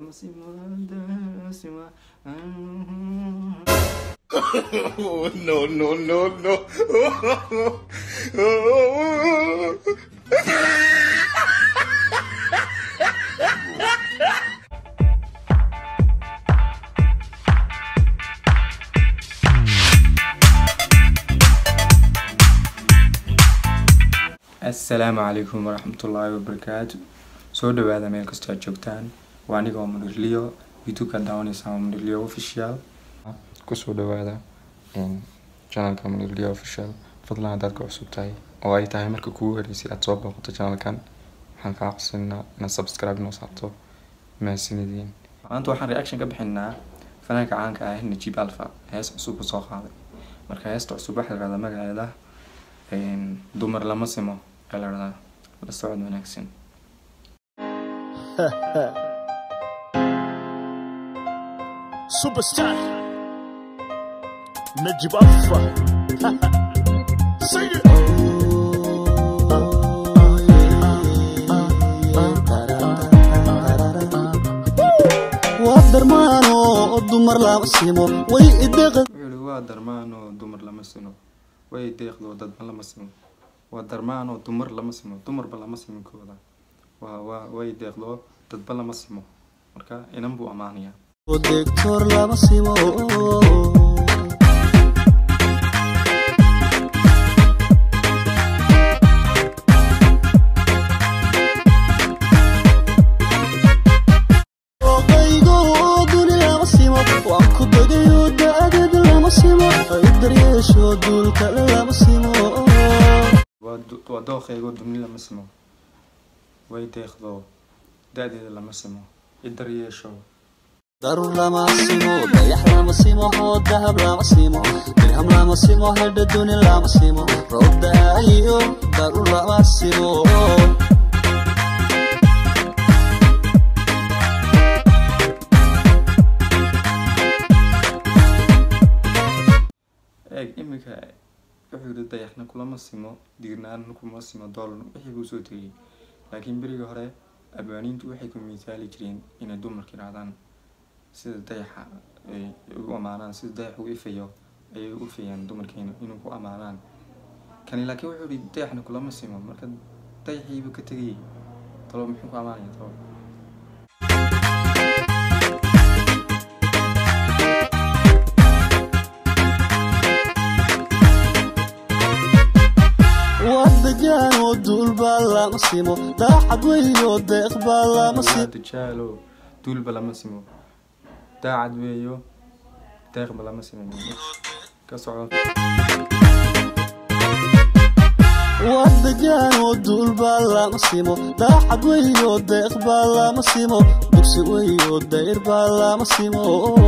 lama simo dayax sima Oh, no, no, no, no. assalaamu calaykum waraxmatullaahi wabarakaatu soo dhawaada meel kastoo aad joogtaan waa aniga oo munirliyo youtube-ka daawanaysaa waa munirliyo official kusoo dhawaada channelka munirliyo official fadlan haddaad ka cusub tahay oo ay tahay marka kugu horeysay aad soo booqato channelkan waxaan kaa codsanaa inaad subscribe noo saarto mahadsanidin maanta waxaan reaction ka bixinaa fanaanka caanka ah najib alfa hees cusub u soo qaaday marka heesta cusub waxaa la dhahdaa magaceeda dumar lama simo ayaa la dhahdaa la socod wanaagsan Superstar Najib Alpha Sing it waa darmaano oo dumar lama simo way ideeqa wuxuu yihi waa darmaan oo dumar lama sino way deeqdo dadba lama simo waa darmaan oo dumar lama simo dumarba lama siminkooda waa waa way deeqdo dadba lama simo marka inan buu ammaanayaa oo deegtoor lama simo Oqaygo oo duni lama simo waan ku dagayo da'deed lama simo ay daryeesho duulka lama simo waa du- waa dooqeygoo dumni lama simo way deeqdo da-deeda lama simo idar yeesho darur lama simo dayax lama simo oo dahab lama simo dirham lama simo hedha duni lama simo roob da'ayo darur lama simo eeg iminka wuxuu yihi dayaxna kulama simo diirnaanna kuma simo doolarna wixii buu soo tegay laakiin berigii hore abwaaniintu waxay ku misaali jireen inay dumarka yidhahdaan sida dayaxa ay u amaanaan sida dayax u ifayo ayay u ifayaan dumarkeena inuu ku amaanaan kani laakiin wuxuu yihi dayaxna kulama simo marka dayaxiibu ka tegayay talo muxuu ku amaanaya talo wadagaan oo duulbaa lama simo daacad weyo deeq baa lama simo dajaalo duulba lama simo daacad weeyo deeqba lama simo ka soco wadagaan oo duulbaa lama simo daacad weyo deeq baa lama simo dugsi weyo dayr baa lama simo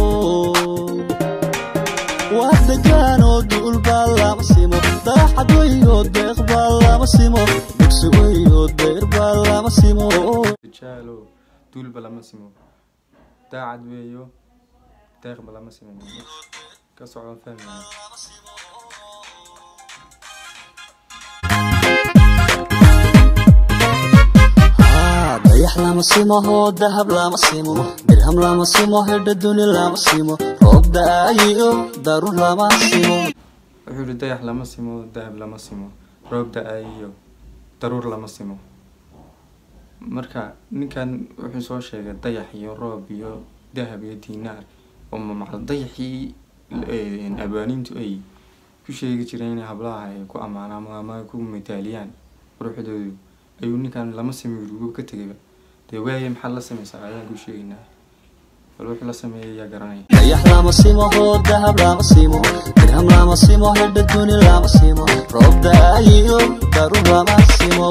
wadagaan oo duulbaa lama simo daacad weyo deeq baa lama simo dugsi weyo dayr baa lama simo dajaalo duulba lama simo daacad weeyo deeqba lama simo ka soco fahmaya Ah, dayax lama simo oo dahab lama simo dirham lama simo hedha duni lama simo roob da'ayo darur lama simo wuxuu yihi dayax lama simo dahab lama simo roob da-ayiyo daruur lama simo marka ninkan wuxuu soo sheegay dayax iyo roob iyo dahab iyo diinaar oo macal dayaxii eh, abwaaniintu ay ku sheegi jireen inay hablaha ay ku ammaanaan ama ay ku mitaaliyaan quruxdoodu ayuu ninkan lama simo yiri wuu ka tegayba dee waaye maxaad la samaysaa ayaan ku sheegaynaa bal wuxuu la sameeyay yaa garanaya dayax lama simo oo dahab lama simo dirham lama simo hedha duni lama simo roob da'ayo darur lama simo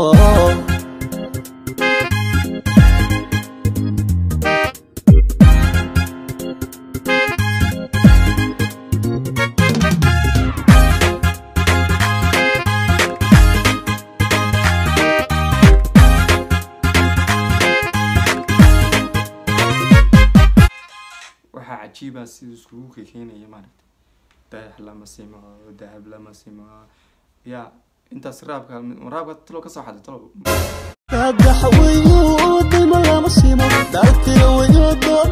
waxaa cajiiba sida iskugu kekeenaya maaragta dayax lama simo dahab lama simo yaa intaas raabka raabka talo kasoo xaday talo dadax weyo dayma lama simo daltira weyo dood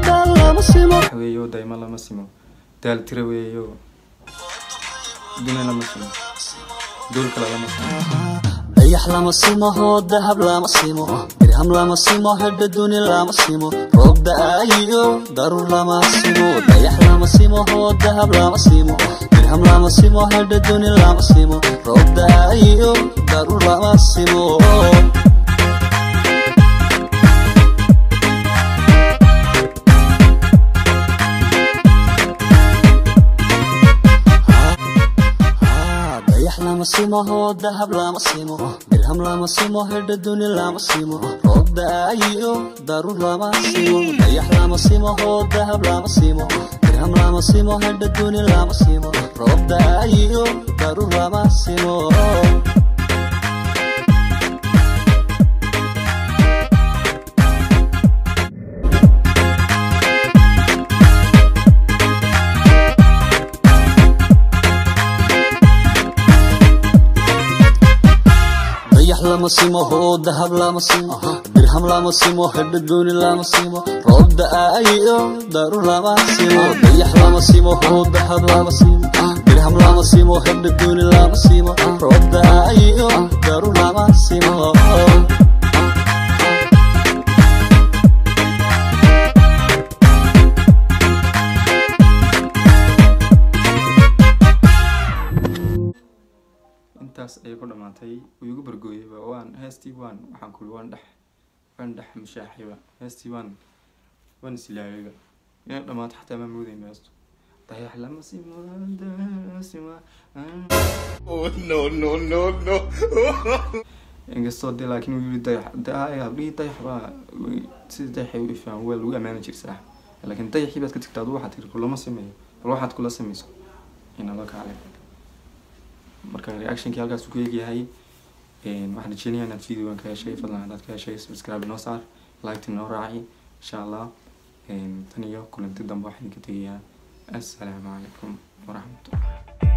lama simo wax weeyo daymo lama simo daal tira weeyo duna lama simo dool kale lama simo dayax lama simo hoo dahab lama simo dirham lama simo hedha duni lama simo roob da-aayo darur lama simo dayax lama simo hoo dahab lama simo dirham lama simo hedha duni lama simo roob da-aayo darur lama simo dayax lama simo hoo dahab lama simo dirham lama simo hedha duni lama simo roob da-aayo darur lama simo dayax lama simo hoo dahab lama simo dirham lama simo hedha duni lama simo roob da-aayo darur lama simo dayax lama simo hoo dahab lama simo dirham lama simo hedha duni lama simo roob da-aayo darur lama simo dayax lama simo hoo dahab lama simo dirham lama simo hedha duni lama simo roob da-aayo darur lama simo intaas ayay ku dhamaatay wuu igu bargooyayba waan heestii waan waxaan kuli waan dhex waan dhex mashaaxayba heestii waan waan islaagayba inay dhamaato xataa ma moodayn heestu dayax lama simo sima Oh, no, no, no, no. inkastoo dee laakiin uu yiri dayax dayax habdhihii dayax baa sida dayaxay u ifaan waa lagu ammaani jirsaa laakiin dayaxii baad ka tagtaa adu waxaad tiri kulama sameeyo bal waxaad kula sameyso inala kaale marka reactionkii halkaas uu ku eegyahay waxaan rajeynayaa inaad videogan ka heshay fadlan haddaad ka heshay subscribe noo saar liketa noo raaci insha allah tan iyo kulanti dambe waxaan ka tegayaa assalaamu calaykum waraxmatullah